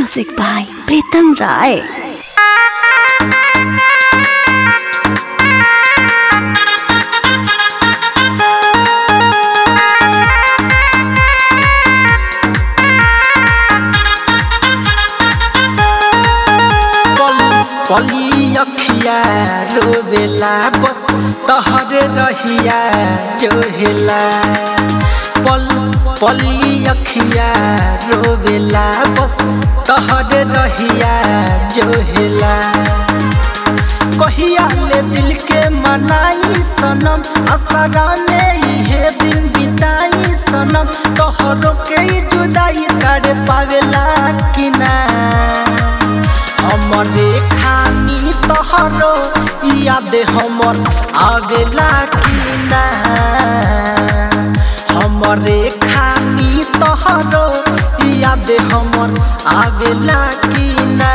Music by Pritam Rai. पली अखिया रोवेला बस तहरे रहिया जोहेला पल पली अखिया रोवेला बस तहरे रहिया जोहेला कहिया ले दिल के मनाई सनम असरा में इहे दिन बिताई सनम तोहरो के ही जुदाई कर पावेला कि ना हमरे खानी तोहरो याद हमर आवेला कि ना हमरे खानी तोहरो याद हमर आवेला कि ना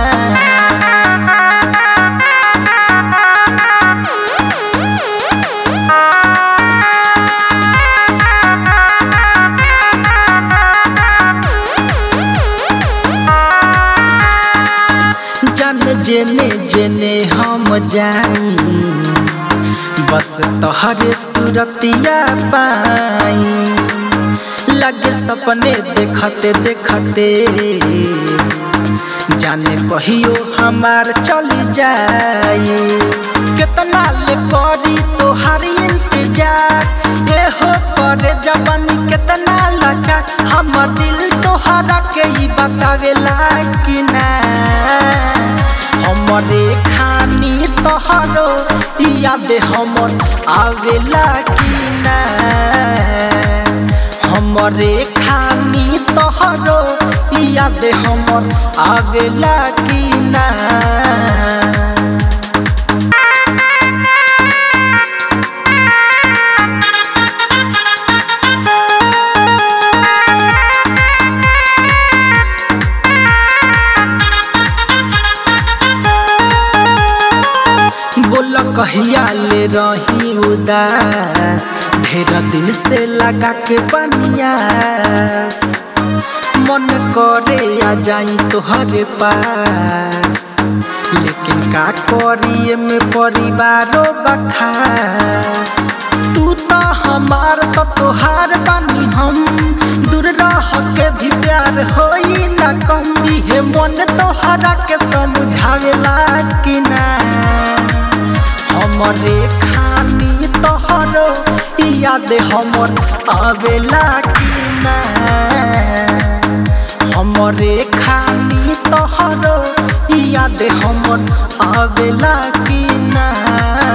जन जेने जेने हम जाई बस तोहरे सूरतिया पाई लगे सपने देखते देखते जाने कहियो हमार चली जाई कितना ले करी तोहार इंतजार ए हो करे जवानी कितना लचा हमर दिल तोहरा के ही बतावेला कि ना हमरे खानी तोहरो याद हमर आवेला कि ना हमरे खानी तोहरो याद हमर आवेला कि ना बोल कहिया ले रही उदास ढेर दिन से लगा के बनियास मन करे आ जाई तोहरे पास लेकिन का करिए में परिवारो बखास तू तो हमार तो तोहार बानी हम दूर रह के भी प्यार होई ना कम इहे मन तोहरा के समझावेला कि ना हमरे खानी तोहरो याद हमर आवेला कि ना हमरे खानी तोहरो याद हमर आवेला कि ना